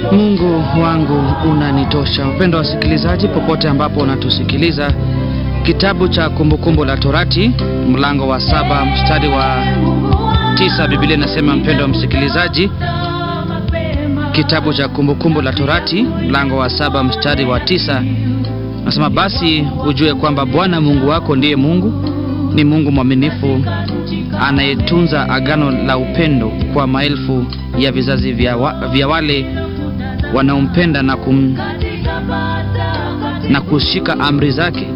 Mungu wangu unanitosha. Mpendo wa wasikilizaji, popote ambapo unatusikiliza, kitabu cha Kumbukumbu la Torati mlango wa saba mstari wa tisa Biblia inasema, mpendo wa msikilizaji, kitabu cha Kumbukumbu la Torati mlango wa saba mstari wa tisa nasema, basi ujue kwamba Bwana Mungu wako ndiye Mungu, ni Mungu mwaminifu anayetunza agano la upendo kwa maelfu ya vizazi vya, wa, vya wale wanaompenda na, kum, na kushika amri zake.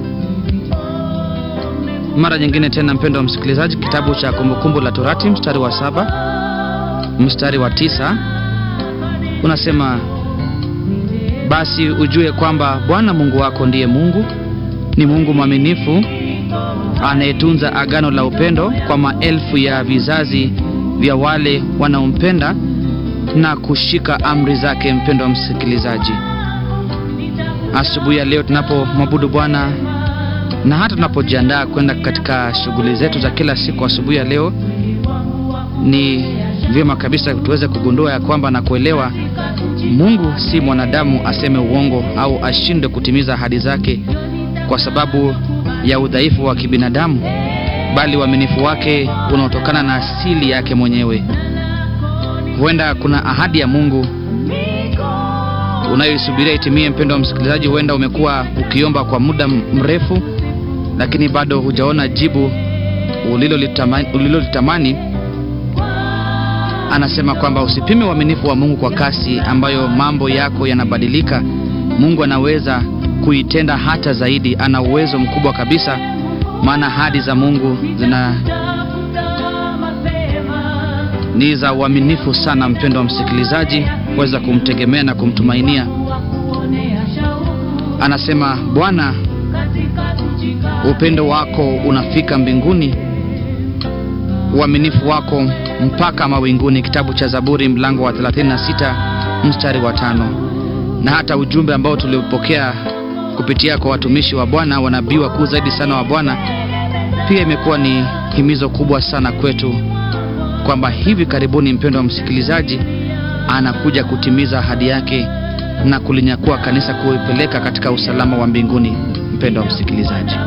Mara nyingine tena, mpendo wa msikilizaji, kitabu cha Kumbukumbu la Torati mstari wa saba mstari wa tisa unasema basi ujue kwamba Bwana Mungu wako ndiye Mungu, ni Mungu mwaminifu anayetunza agano la upendo kwa maelfu ya vizazi vya wale wanaompenda na kushika amri zake. Mpendo wa msikilizaji, asubuhi ya leo tunapomwabudu Bwana na hata tunapojiandaa kwenda katika shughuli zetu za kila siku, asubuhi ya leo ni vyema kabisa tuweze kugundua ya kwamba na kuelewa Mungu si mwanadamu aseme uongo au ashindwe kutimiza ahadi zake kwa sababu ya udhaifu wa kibinadamu, bali uaminifu wake unaotokana na asili yake mwenyewe. Huenda kuna ahadi ya Mungu unayoisubiria itimie. Mpendo wa msikilizaji, huenda umekuwa ukiomba kwa muda mrefu, lakini bado hujaona jibu ulilolitamani, ulilolitamani. Anasema kwamba usipime uaminifu wa Mungu kwa kasi ambayo mambo yako yanabadilika. Mungu anaweza kuitenda hata zaidi. Ana uwezo mkubwa kabisa, maana ahadi za Mungu zina ni za uaminifu sana. Mpendo wa msikilizaji, weza kumtegemea na kumtumainia. Anasema Bwana, upendo wako unafika mbinguni, uaminifu wako mpaka mawinguni. Kitabu cha Zaburi mlango wa 36 mstari wa tano. Na hata ujumbe ambao tuliopokea kupitia kwa watumishi wa Bwana, wanabii wakuu zaidi sana wa Bwana, pia imekuwa ni himizo kubwa sana kwetu kwamba hivi karibuni, mpendo wa msikilizaji, anakuja kutimiza ahadi yake na kulinyakua kanisa, kuipeleka katika usalama wa mbinguni. Mpendo wa msikilizaji